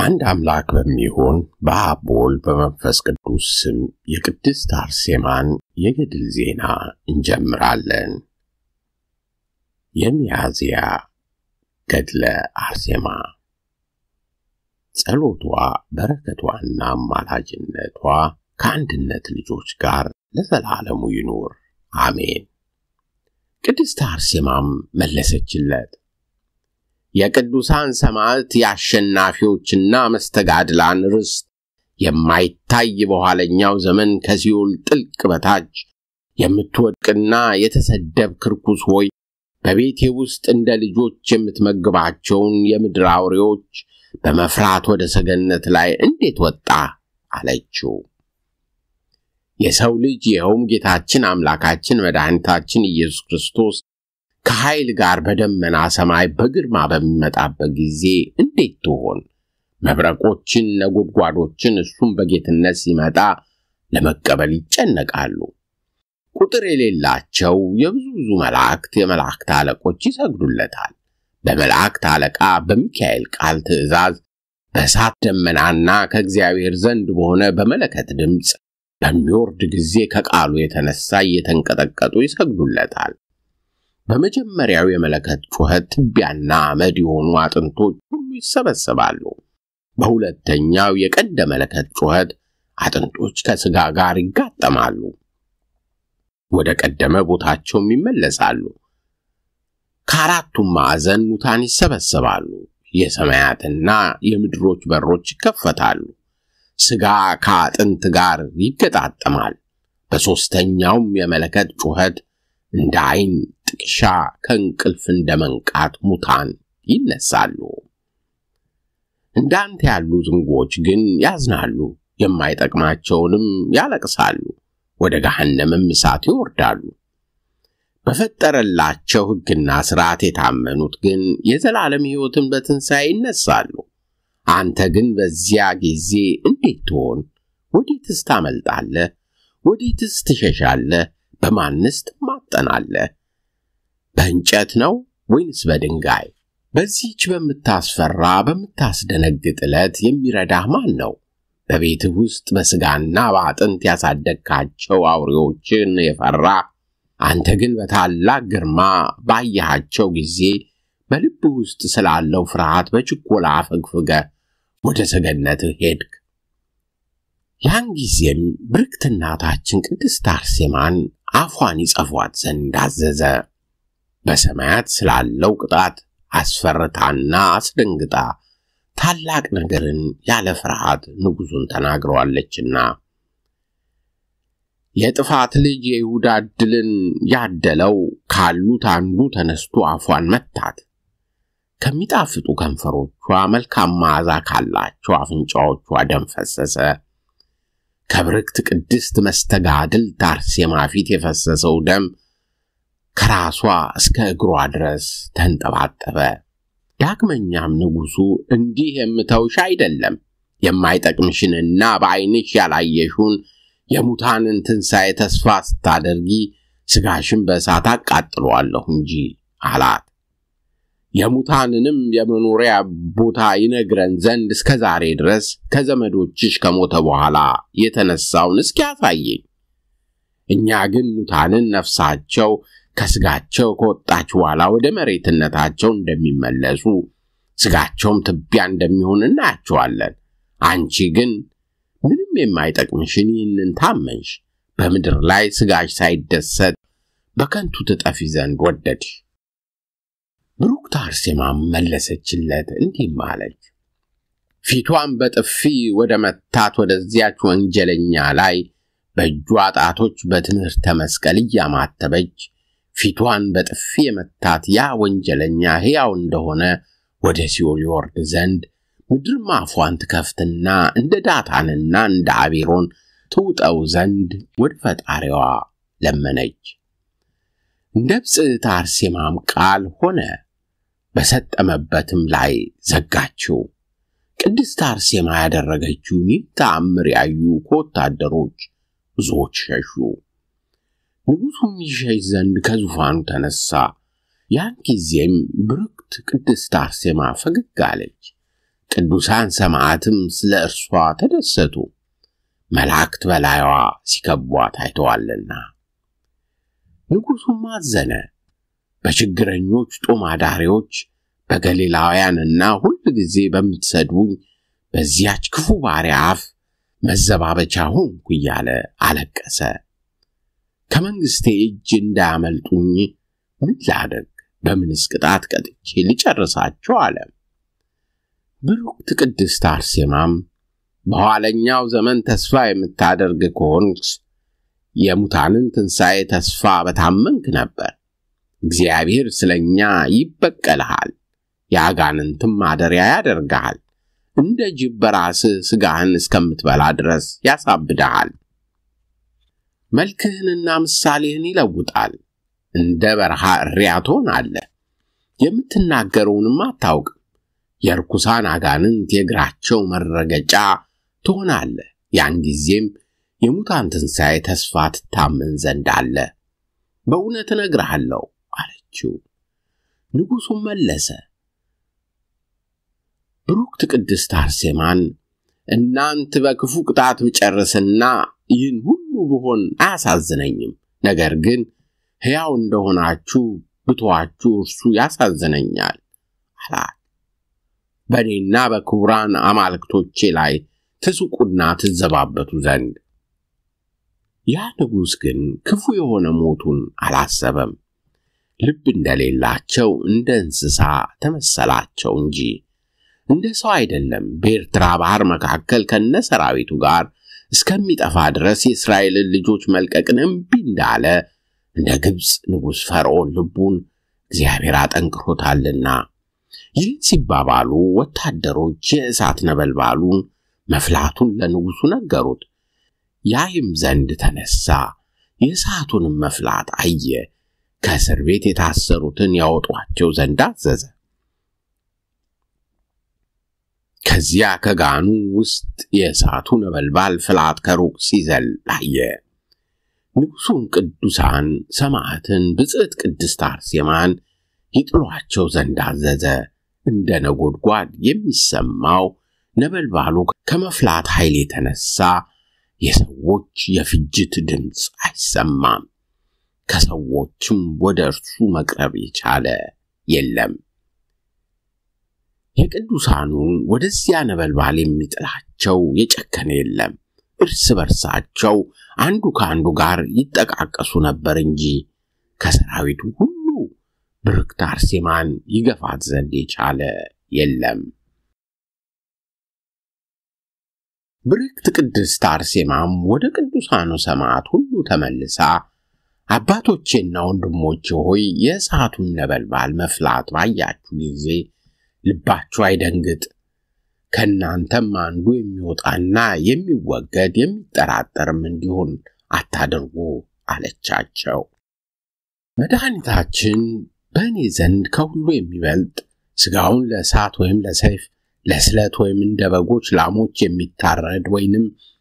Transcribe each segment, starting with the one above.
አንድ አምላክ በሚሆን በአብ በወልድ በመንፈስ ቅዱስ ስም የቅድስት አርሴማን የገድል ዜና እንጀምራለን። የሚያዝያ ገድለ አርሴማ ጸሎቷ በረከቷና አማላጅነቷ ከአንድነት ልጆች ጋር ለዘላለሙ ይኑር አሜን። ቅድስት አርሴማም መለሰችለት፣ የቅዱሳን ሰማዕት የአሸናፊዎችና መስተጋድላን ርስት የማይታይ በኋለኛው ዘመን ከሲኦል ጥልቅ በታች የምትወድቅና የተሰደብ ክርኩስ ሆይ በቤቴ ውስጥ እንደ ልጆች የምትመግባቸውን የምድር አውሬዎች በመፍራት ወደ ሰገነት ላይ እንዴት ወጣ አለችው። የሰው ልጅ ይኸውም ጌታችን አምላካችን መድኃኒታችን ኢየሱስ ክርስቶስ ከኃይል ጋር በደመና ሰማይ በግርማ በሚመጣበት ጊዜ እንዴት ትሆን? መብረቆችን፣ ነጎድጓዶችን እሱም በጌትነት ሲመጣ ለመቀበል ይጨነቃሉ። ቁጥር የሌላቸው የብዙ ብዙ መላእክት የመላእክት አለቆች ይሰግዱለታል። በመላእክት አለቃ በሚካኤል ቃል ትእዛዝ በእሳት ደመናና ከእግዚአብሔር ዘንድ በሆነ በመለከት ድምፅ በሚወርድ ጊዜ ከቃሉ የተነሳ እየተንቀጠቀጡ ይሰግዱለታል። በመጀመሪያው የመለከት ጩኸት ትቢያና አመድ የሆኑ አጥንቶች ሁሉ ይሰበሰባሉ። በሁለተኛው የቀንደ መለከት ጩኸት አጥንቶች ከሥጋ ጋር ይጋጠማሉ፣ ወደ ቀደመ ቦታቸውም ይመለሳሉ። ከአራቱም ማዕዘን ሙታን ይሰበሰባሉ። የሰማያትና የምድሮች በሮች ይከፈታሉ። ሥጋ ከአጥንት ጋር ይገጣጠማል። በሦስተኛውም የመለከት ጩኸት እንደ ዐይን ጥቅሻ ከእንቅልፍ እንደ መንቃት ሙታን ይነሳሉ። እንዳንተ ያሉ ዝንጎች ግን ያዝናሉ፣ የማይጠቅማቸውንም ያለቅሳሉ፣ ወደ ገሃነምም እሳት ይወርዳሉ። በፈጠረላቸው ሕግና ሥርዓት የታመኑት ግን የዘላለም ሕይወትን በትንሣኤ ይነሳሉ። አንተ ግን በዚያ ጊዜ እንዴት ትሆን? ወዴትስ ታመልጣለህ? ወዴትስ ትሸሻለህ? በማንስ ትማጠናለህ? በእንጨት ነው ወይንስ በድንጋይ? በዚህች በምታስፈራ በምታስደነግጥ ዕለት የሚረዳህ ማን ነው? በቤትህ ውስጥ በሥጋና በአጥንት ያሳደግካቸው አውሬዎችን የፈራ አንተ ግን በታላቅ ግርማ ባየሃቸው ጊዜ በልብህ ውስጥ ስላለው ፍርሃት በችኮላ አፈግፍገህ ወደ ሰገነትህ ሄድክ። ያን ጊዜም ብርክት እናታችን ቅድስት አርሴማን አፏን ይጸፏት ዘንድ አዘዘ። በሰማያት ስላለው ቅጣት አስፈርታና አስደንግጣ ታላቅ ነገርን ያለ ፍርሃት ንጉሡን ተናግረዋለችና የጥፋት ልጅ የይሁዳ ዕድልን ያደለው ካሉት አንዱ ተነስቶ አፏን መታት። ከሚጣፍጡ ከንፈሮቿ መልካም መዓዛ ካላቸው አፍንጫዎቿ ደም ፈሰሰ። ከብርክት ቅድስት መስተጋድል አርሴማ ፊት የፈሰሰው ደም ከራሷ እስከ እግሯ ድረስ ተንጠባጠበ። ዳግመኛም ንጉሡ እንዲህ የምተውሽ አይደለም፣ የማይጠቅምሽንና በዐይንሽ ያላየሹን የሙታንን ትንሣኤ ተስፋ ስታደርጊ ሥጋሽን በእሳት አቃጥለዋለሁ እንጂ አላት። የሙታንንም የመኖሪያ ቦታ ይነግረን ዘንድ እስከ ዛሬ ድረስ ከዘመዶችሽ ከሞተ በኋላ የተነሳውን እስኪ ያሳየኝ። እኛ ግን ሙታንን ነፍሳቸው ከሥጋቸው ከወጣች በኋላ ወደ መሬትነታቸው እንደሚመለሱ ሥጋቸውም ትቢያ እንደሚሆን እናያቸዋለን። አንቺ ግን ምንም የማይጠቅምሽን ይህንን ታመንሽ። በምድር ላይ ሥጋሽ ሳይደሰት በከንቱ ትጠፊ ዘንድ ወደድሽ። ብሩክት አርሴማም መለሰችለት እንዲህም አለች። ፊቷን በጥፊ ወደ መታት ወደዚያች ወንጀለኛ ላይ በእጇ ጣቶች በትምህርተ መስቀል እያማተበች ፊቷን በጥፊ የመታት ያ ወንጀለኛ ሕያው እንደሆነ ወደ ሲኦል ይወርድ ዘንድ ምድርም አፏን ትከፍትና እንደ ዳታንና እንደ አቤሮን ትውጠው ዘንድ ወደ ፈጣሪዋ ለመነች። እንደ ብፅዕት አርሴማም ቃል ሆነ። በሰጠመበትም ላይ ዘጋችው። ቅድስት አርሴማ ያደረገችውን ይህ ተአምር ያዩ ከወታደሮች ብዙዎች ሸሹ። ንጉሡም ይሸሽ ዘንድ ከዙፋኑ ተነሣ። ያን ጊዜም ብርክት ቅድስት አርሴማ ፈገግ አለች። ቅዱሳን ሰማዕትም ስለ እርሷ ተደሰቱ፣ መላእክት በላይዋ ሲከቧት አይተዋልና። ንጉሡም አዘነ። በችግረኞች ጦም አዳሪዎች በገሊላውያንና ሁል ጊዜ በምትሰድቡኝ በዚያች ክፉ ባሪያ አፍ መዘባበቻ ሆንኩ እያለ አለቀሰ። ከመንግሥቴ እጅ እንዳያመልጡኝ ምን ላደርግ? በምንስ ቅጣት ቀጥቼ ልጨርሳቸው? አለ። ብሩክት ቅድስት አርሴማም በኋለኛው ዘመን ተስፋ የምታደርግ ከሆንስ የሙታንን ትንሣኤ ተስፋ በታመንክ ነበር። እግዚአብሔር ስለ እኛ ይበቀልሃል፣ የአጋንንትም ማደሪያ ያደርግሃል። እንደ ጅብ በራስህ ሥጋህን እስከምትበላ ድረስ ያሳብድሃል። መልክህንና ምሳሌህን ይለውጣል። እንደ በረሃ እሪያ ትሆናለህ። የምትናገረውንም አታውቅም። የርኩሳን አጋንንት የእግራቸው መረገጫ ትሆናለህ። ያን ጊዜም የሙታን ትንሣኤ ተስፋ ትታመን ዘንድ አለ። በእውነት እነግርሃለሁ አለችው። ንጉሡም መለሰ፣ ብሩክት ቅድስት አርሴማን እናንት በክፉ ቅጣት ብጨርስና ይህን ሁሉ ብሆን አያሳዝነኝም። ነገር ግን ሕያው እንደሆናችሁ ብትዋችሁ እርሱ ያሳዝነኛል አላት። በእኔና በክቡራን አማልክቶቼ ላይ ትስቁና ትዘባበቱ ዘንድ። ያ ንጉሥ ግን ክፉ የሆነ ሞቱን አላሰበም። ልብ እንደሌላቸው እንደ እንስሳ ተመሰላቸው እንጂ እንደ ሰው አይደለም። በኤርትራ ባሕር መካከል ከነ ሰራዊቱ ጋር እስከሚጠፋ ድረስ የእስራኤልን ልጆች መልቀቅን እምቢ እንዳለ እንደ ግብፅ ንጉሥ ፈርዖን ልቡን እግዚአብሔር አጠንክሮታልና። ይህን ሲባባሉ ወታደሮች የእሳት ነበልባሉን መፍላቱን ለንጉሡ ነገሩት። ያይም ዘንድ ተነሳ፣ የእሳቱንም መፍላት አየ። ከእስር ቤት የታሰሩትን ያወጧቸው ዘንድ አዘዘ። ከዚያ ከጋኑ ውስጥ የእሳቱ ነበልባል ፍላት ከሩቅ ሲዘል አየ። ንጉሡም ቅዱሳን ሰማዕትን ብጽዕት ቅድስት አርሴማን ይጥሏቸው ዘንድ አዘዘ። እንደ ነጎድጓድ የሚሰማው ነበልባሉ ከመፍላት ኃይል የተነሳ የሰዎች የፍጅት ድምፅ አይሰማም። ከሰዎችም ወደ እርሱ መቅረብ የቻለ የለም። የቅዱሳኑን ወደዚያ ነበልባል የሚጥላቸው የጨከነ የለም። እርስ በርሳቸው አንዱ ከአንዱ ጋር ይጠቃቀሱ ነበር እንጂ ከሰራዊቱ ሁሉ ብርክት አርሴማን ይገፋት ዘንድ የቻለ የለም። ብርክት ቅድስት አርሴማም ወደ ቅዱሳኑ ሰማዕት ሁሉ ተመልሳ አባቶቼና ወንድሞቼ ሆይ የእሳቱን ነበልባል መፍላት ባያችሁ ጊዜ ልባችሁ አይደንግጥ፣ ከእናንተም አንዱ የሚወጣና የሚወገድ የሚጠራጠርም እንዲሆን አታድርጉ አለቻቸው። መድኃኒታችን በእኔ ዘንድ ከሁሉ የሚበልጥ ሥጋውን ለእሳት ወይም ለሰይፍ ለስለት ወይም እንደ በጎች ላሞች የሚታረድ ወይንም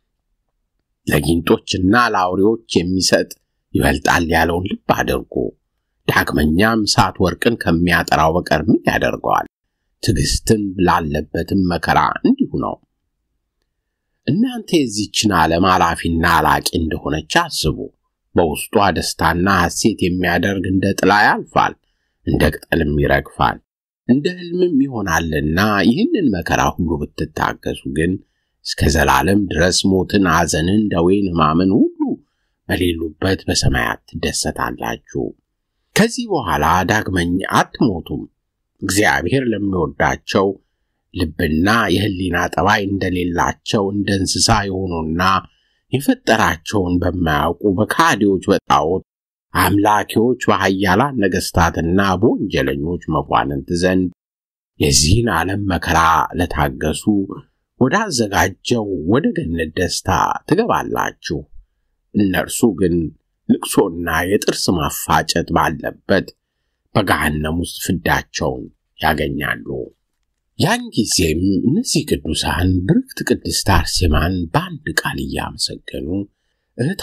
ለጊንጦችና ለአውሬዎች የሚሰጥ ይበልጣል ያለውን ልብ አድርጉ። ዳግመኛም እሳት ወርቅን ከሚያጠራው በቀር ምን ያደርገዋል? ትዕግስትን ላለበትም መከራ እንዲሁ ነው። እናንተ የዚችን ዓለም አላፊና አላቂ እንደሆነች አስቡ። በውስጧ ደስታና ሐሴት የሚያደርግ እንደ ጥላ ያልፋል፣ እንደ ቅጠልም ይረግፋል፣ እንደ ሕልምም ይሆናልና ይህንን መከራ ሁሉ ብትታገሱ ግን እስከ ዘላለም ድረስ ሞትን፣ ሐዘንን፣ ደዌን፣ ሕማምን ሁሉ በሌሉበት በሰማያት ትደሰታላችሁ። ከዚህ በኋላ ዳግመኛ አትሞቱም። እግዚአብሔር ለሚወዳቸው ልብና የሕሊና ጠባይ እንደሌላቸው እንደ እንስሳ የሆኑና የፈጠራቸውን በማያውቁ በካዲዎች በጣዖት አምላኪዎች በኃያላን ነገሥታትና በወንጀለኞች መኳንንት ዘንድ የዚህን ዓለም መከራ ለታገሱ ወዳዘጋጀው ወደ ገነት ደስታ ትገባላችሁ። እነርሱ ግን ልቅሶና የጥርስ ማፋጨት ባለበት በገሃነም ውስጥ ፍዳቸውን ያገኛሉ። ያን ጊዜም እነዚህ ቅዱሳን ብርክት ቅድስት አርሴማን በአንድ ቃል እያመሰገኑ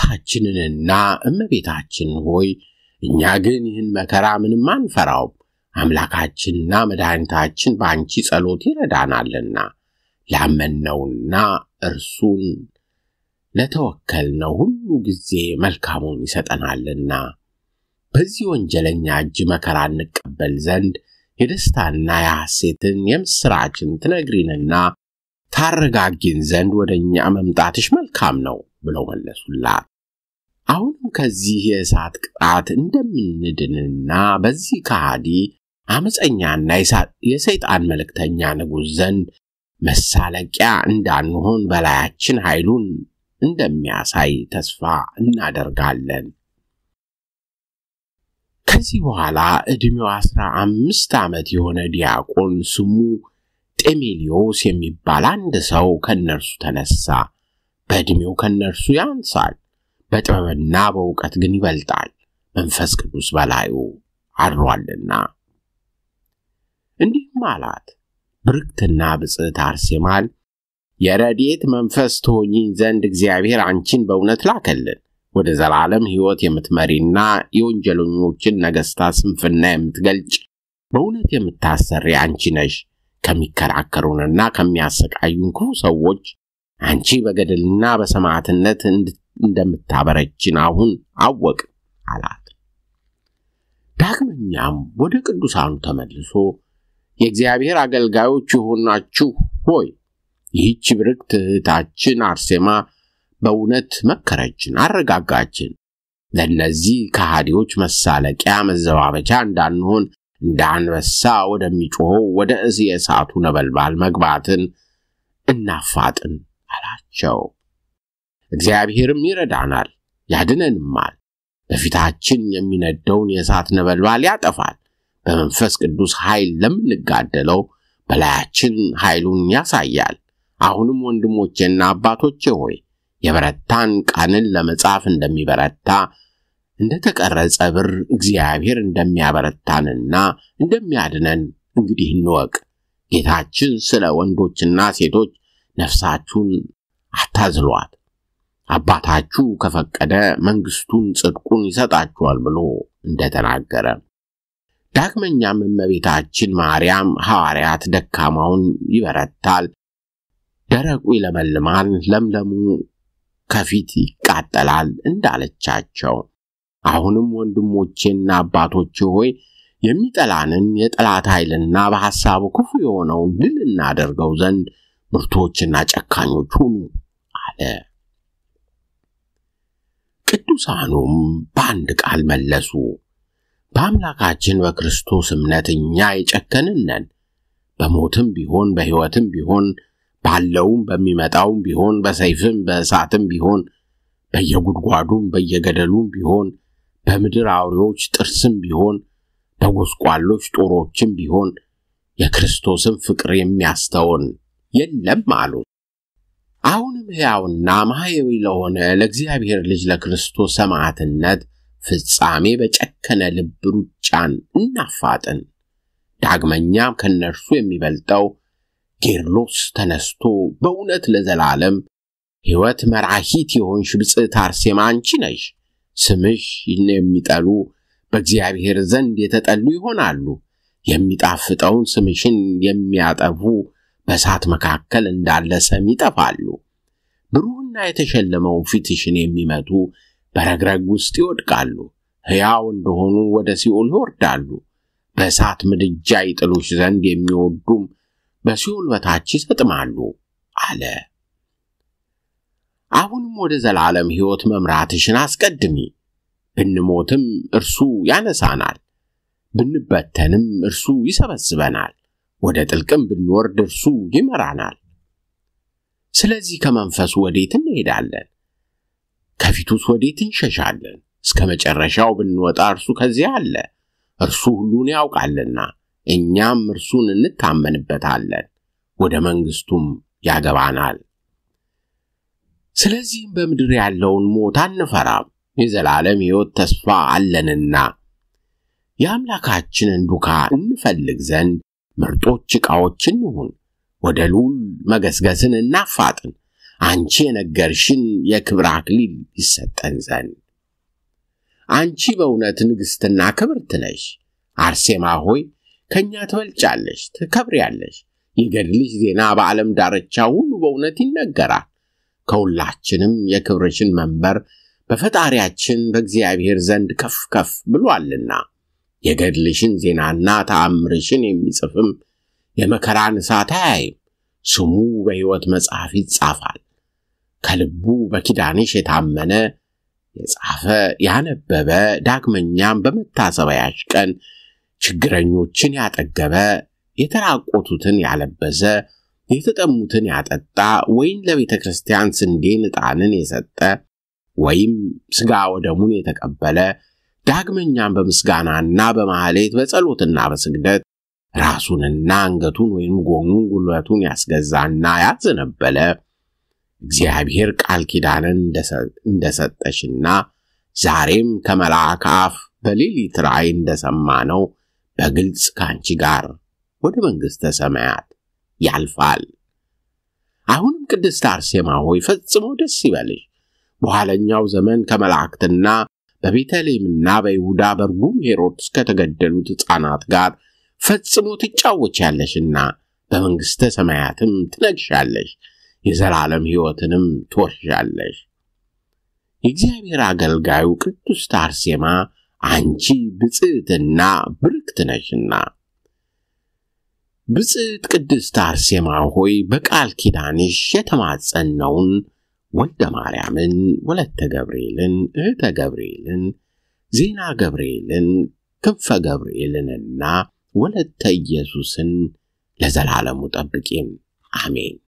እህታችንንና እመቤታችን ሆይ እኛ ግን ይህን መከራ ምንም አንፈራውም፣ አምላካችንና መድኃኒታችን በአንቺ ጸሎት ይረዳናልና ላመንነውና እርሱን ለተወከልነው ሁሉ ጊዜ መልካሙን ይሰጠናልና በዚህ ወንጀለኛ እጅ መከራ እንቀበል ዘንድ የደስታና የሐሴትን የምሥራችን ትነግሪንና ታረጋጊን ዘንድ ወደ እኛ መምጣትሽ መልካም ነው ብለው መለሱላት። አሁንም ከዚህ የእሳት ቅጣት እንደምንድንና በዚህ ከሃዲ አመፀኛና የሰይጣን መልእክተኛ ንጉሥ ዘንድ መሳለቂያ እንዳንሆን በላያችን ኃይሉን እንደሚያሳይ ተስፋ እናደርጋለን። ከዚህ በኋላ ዕድሜው አስራ አምስት ዓመት የሆነ ዲያቆን ስሙ ጤሜሊዮስ የሚባል አንድ ሰው ከእነርሱ ተነሳ። በዕድሜው ከእነርሱ ያንሳል፣ በጥበብና በእውቀት ግን ይበልጣል፣ መንፈስ ቅዱስ በላዩ አድሯልና። እንዲህም አላት፣ ብርክትና ብጽዕት አርሴማን የረድኤት መንፈስ ትሆኚኝ ዘንድ እግዚአብሔር አንቺን በእውነት ላከልን። ወደ ዘላለም ሕይወት የምትመሪና የወንጀለኞችን ነገሥታት ስንፍና የምትገልጭ በእውነት የምታሰሪ አንቺ ነሽ። ከሚከራከሩንና ከሚያሰቃዩን ክፉ ሰዎች አንቺ በገድልና በሰማዕትነት እንደምታበረችን አሁን አወቅ አላት። ዳግመኛም ወደ ቅዱሳኑ ተመልሶ የእግዚአብሔር አገልጋዮች የሆናችሁ ሆይ ይህች ብርክት እህታችን አርሴማ በእውነት መከረችን፣ አረጋጋችን። ለእነዚህ ከሃዲዎች መሳለቂያ መዘባበቻ እንዳንሆን እንደ አንበሳ ወደሚጮኸው ወደ እዚህ የእሳቱ ነበልባል መግባትን እናፋጥን አላቸው። እግዚአብሔርም ይረዳናል ያድነንማል። በፊታችን የሚነደውን የእሳት ነበልባል ያጠፋል። በመንፈስ ቅዱስ ኃይል ለምንጋደለው በላያችን ኃይሉን ያሳያል። አሁንም ወንድሞቼና አባቶቼ ሆይ የበረታን ቃልን ለመጻፍ እንደሚበረታ እንደ ተቀረጸ ብር እግዚአብሔር እንደሚያበረታንና እንደሚያድነን እንግዲህ እንወቅ። ጌታችን ስለ ወንዶችና ሴቶች ነፍሳችሁን አታዝሏት፣ አባታችሁ ከፈቀደ መንግሥቱን ጽድቁን ይሰጣችኋል ብሎ እንደተናገረ ዳግመኛም እመቤታችን ማርያም ሐዋርያት ደካማውን ይበረታል፣ ደረቁ ይለመልማል፣ ለምለሙ ከፊት ይቃጠላል እንዳለቻቸው አሁንም ወንድሞቼና አባቶቼ ሆይ የሚጠላንን የጠላት ኃይልና በሐሳቡ ክፉ የሆነውን ድል እናደርገው ዘንድ ብርቶችና ጨካኞች ሁኑ አለ። ቅዱሳኑም በአንድ ቃል መለሱ፣ በአምላካችን በክርስቶስ እምነት እኛ የጨከንን ነን። በሞትም ቢሆን በሕይወትም ቢሆን ባለውም በሚመጣውም ቢሆን በሰይፍም በእሳትም ቢሆን በየጉድጓዱም በየገደሉም ቢሆን በምድር አውሬዎች ጥርስም ቢሆን በጎስቋሎች ጦሮችም ቢሆን የክርስቶስን ፍቅር የሚያስተውን የለም አሉ። አሁንም ሕያውና ማሕየዊ ለሆነ ለእግዚአብሔር ልጅ ለክርስቶስ ሰማዕትነት ፍጻሜ በጨከነ ልብ ሩጫን እናፋጥን። ዳግመኛም ከእነርሱ የሚበልጠው ጌርሎስ ተነስቶ በእውነት ለዘላለም ሕይወት መራሂት የሆንሽ ብፅዕት አርሴማ አንቺ ነሽ። ስምሽ የሚጠሉ በእግዚአብሔር ዘንድ የተጠሉ ይሆናሉ። የሚጣፍጠውን ስምሽን የሚያጠፉ በእሳት መካከል እንዳለ ሰም ይጠፋሉ። ብሩህና የተሸለመውን ፊትሽን የሚመቱ በረግረግ ውስጥ ይወድቃሉ። ሕያው እንደሆኑ ወደ ሲኦል ይወርዳሉ። በእሳት ምድጃ ይጥሉሽ ዘንድ የሚወዱም በሲኦል በታች ይሰጥማሉ አለ። አሁንም ወደ ዘላለም ሕይወት መምራትሽን አስቀድሚ። ብንሞትም እርሱ ያነሳናል፣ ብንበተንም እርሱ ይሰበስበናል፣ ወደ ጥልቅም ብንወርድ እርሱ ይመራናል። ስለዚህ ከመንፈሱ ወዴት እንሄዳለን? ከፊቱስ ወዴት እንሸሻለን? እስከ መጨረሻው ብንወጣ እርሱ ከዚያ አለ። እርሱ ሁሉን ያውቃልና እኛም እርሱን እንታመንበታለን፣ ወደ መንግሥቱም ያገባናል። ስለዚህም በምድር ያለውን ሞት አንፈራም፣ የዘላለም ሕይወት ተስፋ አለንና የአምላካችንን ዱካ እንፈልግ ዘንድ ምርጦች ዕቃዎች እንሁን። ወደ ልዑል መገስገስን እናፋጥን፣ አንቺ የነገርሽን የክብር አክሊል ይሰጠን ዘንድ። አንቺ በእውነት ንግሥትና ክብርት ነሽ። አርሴማ ሆይ ከእኛ ትበልጫለሽ፣ ትከብሪያለሽ። የገድልሽ ዜና በዓለም ዳርቻ ሁሉ በእውነት ይነገራል። ከሁላችንም የክብርሽን መንበር በፈጣሪያችን በእግዚአብሔር ዘንድ ከፍ ከፍ ብሏልና የገድልሽን ዜናና ተአምርሽን የሚጽፍም የመከራን እሳት አያይም። ስሙ በሕይወት መጽሐፍ ይጻፋል። ከልቡ በኪዳንሽ የታመነ የጻፈ ያነበበ፣ ዳግመኛም በመታሰቢያሽ ቀን ችግረኞችን ያጠገበ፣ የተራቆቱትን ያለበሰ፣ የተጠሙትን ያጠጣ፣ ወይም ለቤተ ክርስቲያን ስንዴን ዕጣንን የሰጠ ወይም ሥጋ ወደሙን የተቀበለ ዳግመኛም በምስጋናና በማኅሌት በጸሎትና በስግደት ራሱንና አንገቱን ወይም ጎኑን ጉልበቱን ያስገዛና ያዘነበለ እግዚአብሔር ቃል ኪዳንን እንደሰጠሽና ዛሬም ከመልአክ አፍ በሌሊት ራእይ እንደሰማነው በግልጽ ከአንቺ ጋር ወደ መንግሥተ ሰማያት ያልፋል። አሁንም ቅድስት አርሴማ ሆይ ፈጽሞ ደስ ይበልሽ። በኋለኛው ዘመን ከመላእክትና በቤተልሔምና በይሁዳ በርጉም ሄሮድስ ከተገደሉት ሕፃናት ጋር ፈጽሞ ትጫወቻለሽና በመንግሥተ ሰማያትም ትነግሻለሽ፣ የዘላለም ሕይወትንም ትወርሻለሽ። የእግዚአብሔር አገልጋዩ ቅድስት አርሴማ አንቺ ብፅዕትና ብርክት ነሽና ብፅዕት ቅድስት አርሴማ ሆይ በቃል ኪዳንሽ የተማጸነውን ወልደ ማርያምን፣ ወለተ ገብርኤልን፣ እህተ ገብርኤልን፣ ዜና ገብርኤልን፣ ክንፈ ገብርኤልንና ወለተ ኢየሱስን ለዘላለሙ ጠብቂን። አሜን።